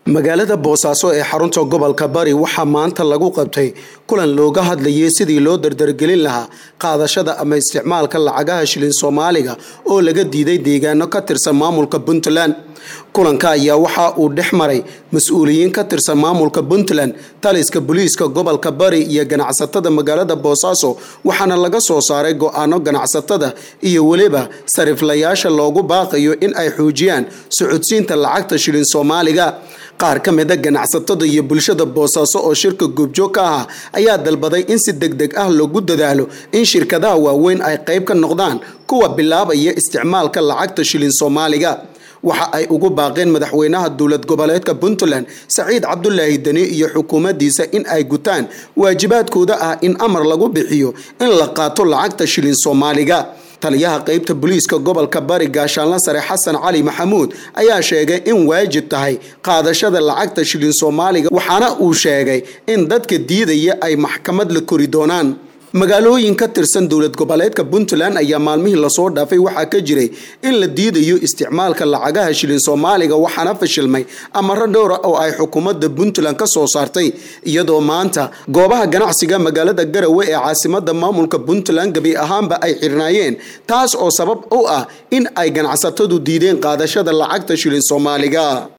magaalada boosaaso ee xarunta gobolka bari waxaa maanta lagu qabtay kulan looga hadlayay sidii loo dardargelin lahaa qaadashada ama isticmaalka lacagaha shilin soomaaliga oo laga diiday deegaano ka tirsan maamulka puntland kulanka ayaa waxa uu dhex maray mas-uuliyiin ka tirsan maamulka puntland taliska booliiska gobolka bari iyo ganacsatada magaalada boosaaso waxaana laga soo saaray go-aano ganacsatada iyo weliba sariflayaasha loogu baaqayo in ay xoojiyaan socodsiinta lacagta shilin soomaaliga qaar ka mida ganacsatada iyo bulshada boosaaso oo shirka goobjoog ka ahaa ayaa dalbaday in si deg deg ah loogu dadaalo in shirkadaha waaweyn ay qayb ka noqdaan kuwa bilaabaya isticmaalka lacagta shilin soomaaliga waxa ay ugu baaqeen madaxweynaha dowlad goboleedka puntland saciid cabdulaahi deni iyo xukuumaddiisa in ay gutaan waajibaadkooda ah in amar lagu bixiyo in la qaato lacagta shilin soomaaliga taliyaha qeybta booliiska gobolka bari gaashaanla sare xasan cali maxamuud ayaa sheegay in waajib tahay qaadashada lacagta shilin soomaaliga waxaana uu sheegay in dadka diidaya ay maxkamad la kori doonaan magaalooyin ka tirsan dowlad goboleedka puntland ayaa maalmihii lasoo dhaafay waxaa ka jiray in la diidayo isticmaalka lacagaha shilin soomaaliga waxaana fashilmay amaro dhowra oo ay xukuumadda puntland ka soo saartay iyadoo maanta goobaha ganacsiga magaalada garawe ee caasimada maamulka puntland gebi ahaanba ay xirnaayeen taas oo sabab u ah in ay ganacsatadu diideen qaadashada lacagta shilin soomaaliga